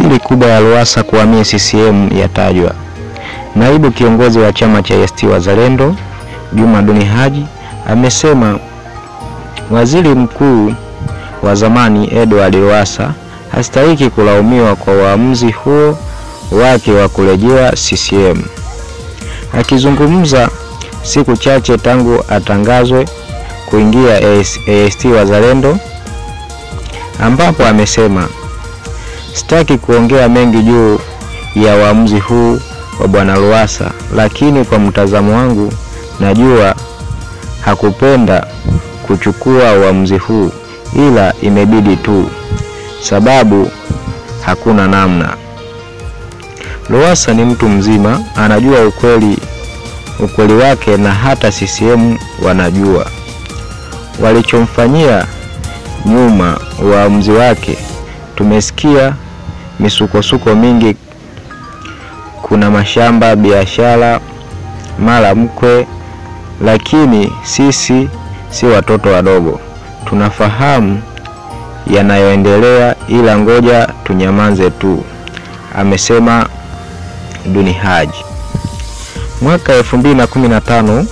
siri kubwa ya Lowassa kuhamia CCM yatajwa. Naibu kiongozi wa chama cha ACT Wazalendo Juma Duni Haji amesema waziri mkuu wa zamani Edward Lowassa hastahiki kulaumiwa kwa uamuzi huo wake wa kurejea CCM. Akizungumza siku chache tangu atangazwe kuingia ACT Wazalendo, ambapo amesema sitaki kuongea mengi juu ya uamuzi huu wa bwana Lowassa, lakini kwa mtazamo wangu najua hakupenda kuchukua uamuzi huu, ila imebidi tu, sababu hakuna namna. Lowassa ni mtu mzima, anajua ukweli ukweli wake, na hata CCM wanajua walichomfanyia nyuma uamuzi wake. Tumesikia misukosuko mingi, kuna mashamba, biashara, mara mkwe, lakini sisi si watoto wadogo, tunafahamu yanayoendelea, ila ngoja tunyamaze tu, amesema Duni Haji. Mwaka 2015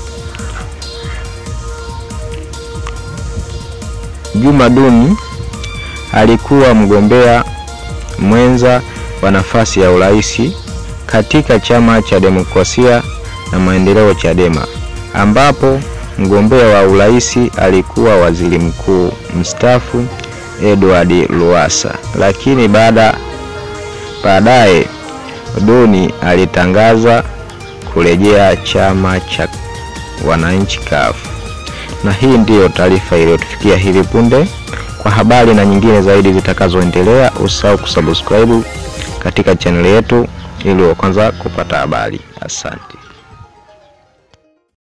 Juma Duni alikuwa mgombea mwenza wa nafasi ya urais katika chama cha demokrasia na maendeleo Chadema, ambapo mgombea wa urais alikuwa waziri mkuu mstaafu Edward Lowassa, lakini baada baadaye Duni alitangaza kurejea chama cha wananchi CUF. Na hii ndiyo taarifa iliyotufikia hivi punde. Kwa habari na nyingine zaidi zitakazoendelea, usahau kusubscribe katika chaneli yetu ili wa kwanza kupata habari. Asante.